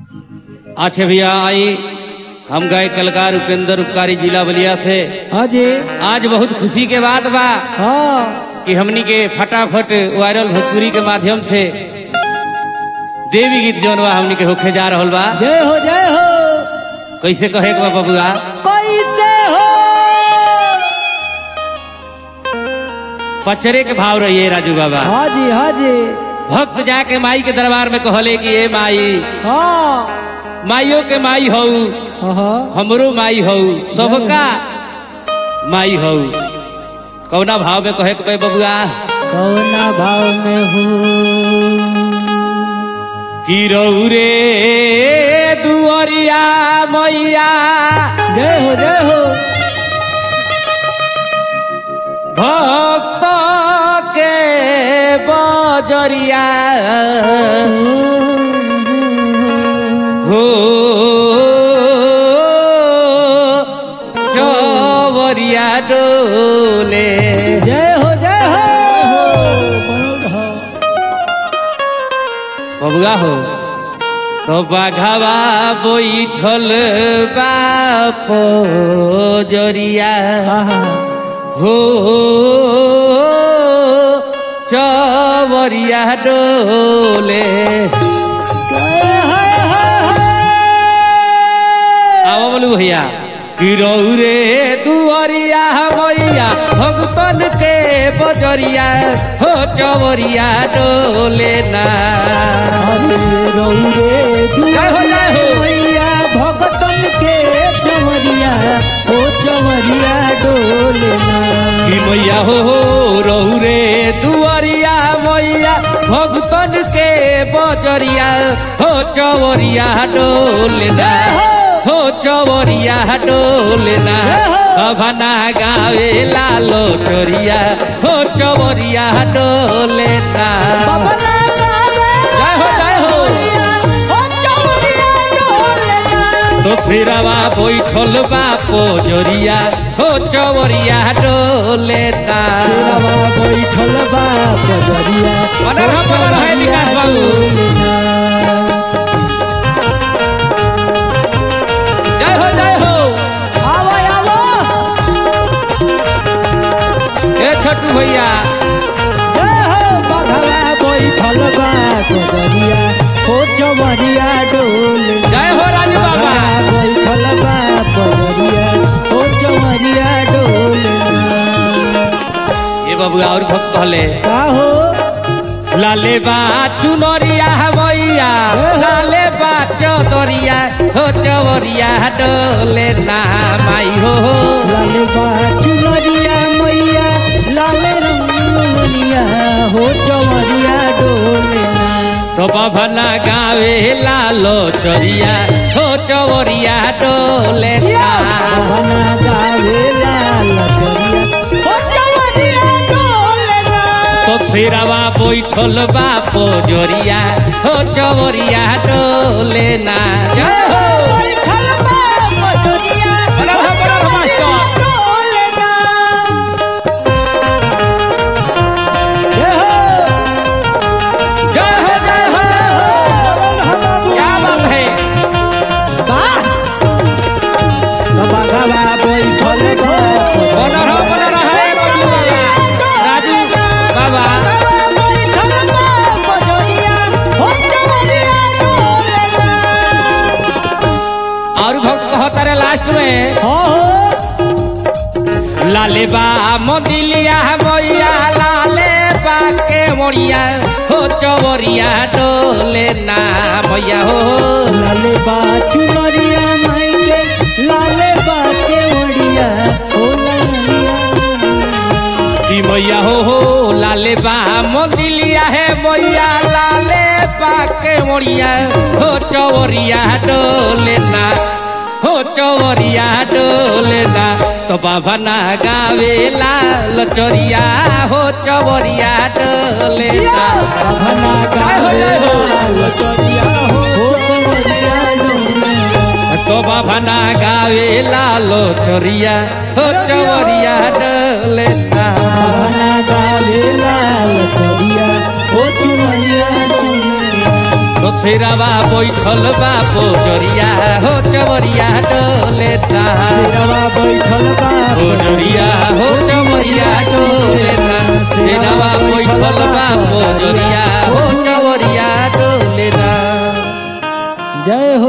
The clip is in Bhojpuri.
अच्छा भैया आई हम गए कलकार उपेंद्र उपकारी जिला बलिया से हाँ जी आज बहुत खुशी के बात बा हाँ कि हमनी के फटाफट वायरल भोजपुरी के माध्यम से देवी गीत जौन बा हमनी के होखे जा रहल बा जय हो जय हो कैसे कहे के बा बबुआ कैसे हो पचरे के भाव रहिए राजू बाबा हाँ जी हाँ जी भक्त जाके माई के दरबार में कहले कि ए माई हाँ माइयो के माई हऊ हाँ, हाँ हमरो माई हऊ सबका माई हऊ कौना भाव में कहे के बा बबुआ कौना भाव में हो कि रे दुअरिया मैया जय हो जय हो भक्त के बजरिया हो चवरिया डोले जय हो जय हो बनल रहो। बबुआ हो तो बाघावा बैठल बाप जरिया आहा, हो चवरिया डोले हाय, हाय, हाय, हाय। आओ बोलू भैया रे दुअरिया मैया भगतन के बजरिया हो चवरिया डोले ना अरे रौरे जय हो, जय हो। मैया भगतन के चवरिया ओ चवरिया डोलना कि मैया हो रहू रे दुअरिया मैया भगतन के बजरिया हो चवरिया डोलना हो चवरिया डोलना अभना गावे लालो चोरिया हो चवरिया डोलना बबना गावे जय हो जय हो ओ चवरिया डोलना तो सिरवा बैठल बापो जोरिया हो चवरिया डोलना सिरवा बैठल बा पजरिया अरे हम बड़ा है विकास बाबू। जय हो जय हो आवो आवो ए छोटू भैया जय हो बघला बैठल बा पजरिया ओ चवरिया डोलना जय हो राजू बाबा बैठल बा पजरिया ओ चवरिया डोलना ये बबुआ और भक्त कहले का हो लाले बा चुनरिया भैया लाले बा चौदरिया हो चवरिया डोले ना माई हो लाले बा चुनरिया मैया लाले रंगनिया हो चवरिया डोलना तो बभना गावे लालो चरिया हो चवरिया डोले ना बहना गावे लाल चरिया हो चवरिया डोलना तो सिरवा बैठल बापो जोरिया हो चवरिया डोले ना जय हो बैठल बा पजरिया बनल हो, बनल हो, मास्टर। डोलना जय हो जय हो जय हो क्या बात है बना रहो बना रहो ए बाबू बाबा राजू बाबा और भक्त कहता रे लास्ट में लाले बा मोदिलिया मैया लाले बा के मोरिया हो चवरिया डोले ना मैया हो लाले बा चुनरिया माइके लाले बा के ओड़िया ओ लालिया कि मैया हो हो लाले बा मोदिलिया है मैया लाले बा के मोरिया हो चवरिया डोले ना हो चवरिया डोले ना तो बाबा ना गावे लाल चोरिया हो चवरिया डोले ना भना जय हो, जय हो। लचरिया हो चवरिया डोलना तो बाबा ना गावे लालो चोरिया हो चवरिया डोले ना भना गावे लाल चरिया ओ चुनरिया चुनरिया शेरावा बैठल बा पोजरिया हो चवरिया डोले ता शेरवा बैठल बा पोजरिया हो चवरिया डोले ता शेरावा बैठल बा पोजरिया हो चवरिया डोले ता जय